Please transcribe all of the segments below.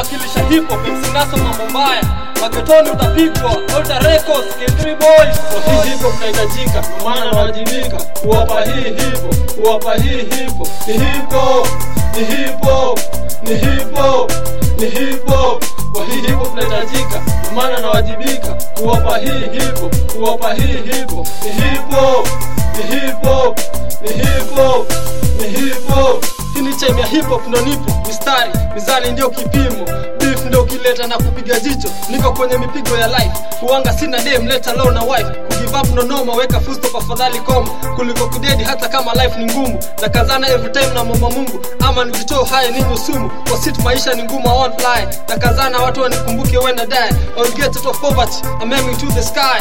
nawakilisha hip hop msinaso mambo mbaya magetoni utapigwa Alter Records K3 Boys Kwa hii hip hop inahitajika, kwa maana nawajibika kuwapa hii hip hop, kuwapa hii hip hop. Ni hip hop, ni hip hop, ni hip hop, ni hip hop. Kwa hii hip hop inahitajika, kwa maana nawajibika kuwapa hii hip hop, kuwapa hii hip hop. Ni hip hop, ni hip hop, ni hip hop, ni hip hop. Hii ni time ya hip hop ndo nipo mistari mizani ndio kipimo beef ndio kileta na kupiga jicho niko kwenye mipigo ya life huanga sina dem leta low na wife kugive up no noma weka full stop afadhali koma kuliko kudedi hata kama life ni ngumu na kazana every time na mama Mungu ama nijitoe haya ninyo sumu kwa sit maisha ni ngumu I won't fly na kazana watu wanikumbuke when I die I will get out of poverty I'm aiming to the sky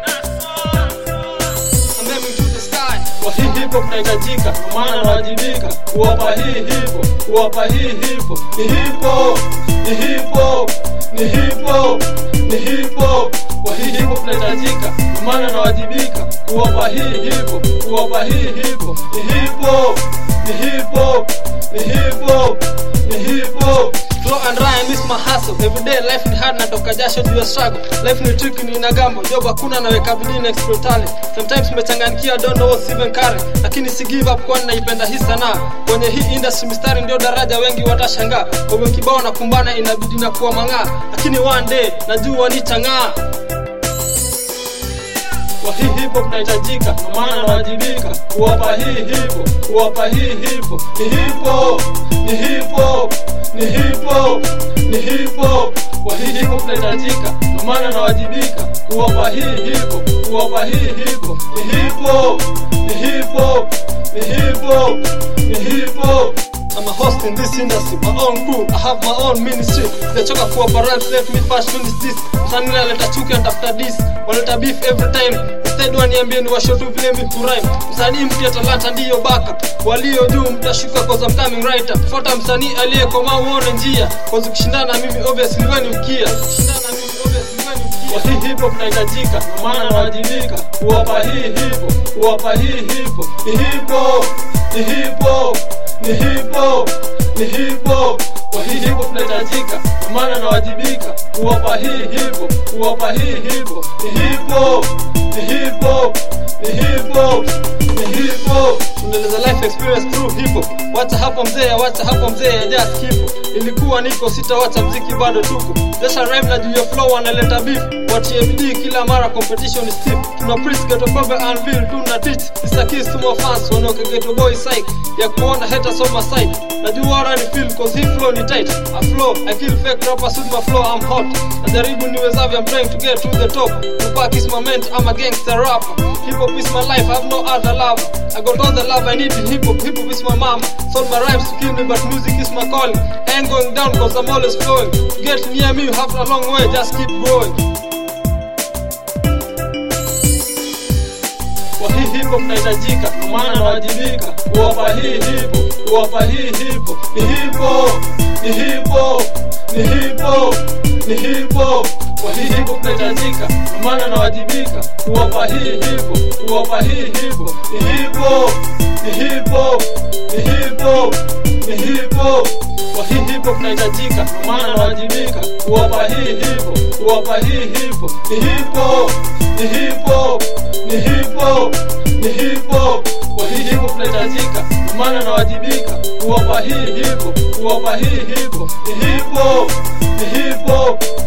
I'm aiming to the sky Kwa hii hip hop inahitajika, kwa maana nawajibika kuwapa hii hip hop, kuwapa hii hip hop. Ni hip hop, ni hip hop, ni hip hop, ni hip hop. Kwa hii hip hop inahitajika, kwa maana nawajibika kuwapa hii hip hop, kuwapa hii hip hop. Ni hip hop, ni hip hop, ni hip hop, ni hip hop. Flow and rhyme is my hustle Every day life ni hard natoka jasho juu ya struggle Life ni tricky ni inagambo Job hakuna naweka bidii na explore talent Sometimes umechanganyikia don't know what's even current Lakini si give up kwani naipenda hii sanaa Kwenye hii industry mistari ndio daraja wengi watashangaa Kwa kibao na kumbana inabidi na kuwa mang'aa Lakini one day najua nitang'aa Kwa hii hip hop inahitajika, kwa maana nawajibika kuwapa hii hip hop, kuwapa hii hip hop. Ni hip hop, ni hip hop, ni hip hop, ni hip hop. Kwa hii hip hop inahitajika, kwa maana nawajibika kuwapa hii hip hop, kuwapa hii hip hop. Ni hip hop, ni hip hop, ni hip hop, ni hip hop. I'm a host in this industry, my own crew, I have my own ministry. Sijachoka kuwapa rhymes, let me first finish this. Msanii analeta chuki and after this, wanaleta beef every time. Instead waniambie ni washo tu vile mi kurhyme. Msanii mpya talanta ndiyo baka, walio juu mtashuka cause I'm coming right up. Fuata msanii aliyekomaa uone njia, cause ukishindana na mimi obviously wewe ni mkia. Ukishindana na mimi obviously wewe ni mkia. Kwa hii hip hop inahitajika, kwa maana nawajibika kuwapa hii hip hop, kuwapa hii hip hop. Ni hip hop, ni hip hop, ni hip hop, ni hip hop. Kwa hii hip hop inahitajika, kwa maana nawajibika kuwapa hii hip hop, kuwapa hii hip hop. Ni hip hop, ni hip hop, ni hip hop, ni hip hop. tunaeleza life experience through hip hop. Wacha hapo mzee, wacha hapo mzee, just keep. Ilikuwa niko sitawacha mziki bado tuko. Jasha rhyme na juu ya flow analeta beef. Watie bidii kila mara competition is stiff. Tuna preach ghetto baba unveil tuna teach. It's a kiss to my fans wanaoke ghetto boy psych. Ya kuona haters on my side. Najua wana ni feel cause hii flow ni tight. I flow, I kill fake rappers with my flow, I'm hot. Najaribu niwezavyo, I'm trying to get to the top. Tupac is my ment, I'm a gangster rapper. Hip hop is my life, I have no other lover. I got all the love I need in hip hop. Hip hop is my mama. Sold my rhymes to kill me, but music is my calling. I ain't going down cause I'm always flowing. To get near me, you have a long way, just keep growing. Kwa hii hip hop inahitajika, kwa maana nawajibika kuwapa hii hip hop, kuwapa hii hip hop. Ni hip hop, ni hip hop, ni hip hop, ni hip hop. Kwa hii hip hop inahitajika, kwa maana nawajibika kuwapa hii hip hop, kuwapa hii hip hop. Ni hip hop, ni hip hop, ni hip hop, ni hip hop. Kwa hii hip hop inahitajika, kwa maana nawajibika kuwapa hii hip hop, kuwapa hii hip hop. Ni hip hop, ni hip hop, ni hip hop, ni hip hop. Kwa hii hip hop inahitajika, kwa maana nawajibika kuwapa hii hip hop, kuwapa hii hip hop. Ni hip hop, ni hip hop,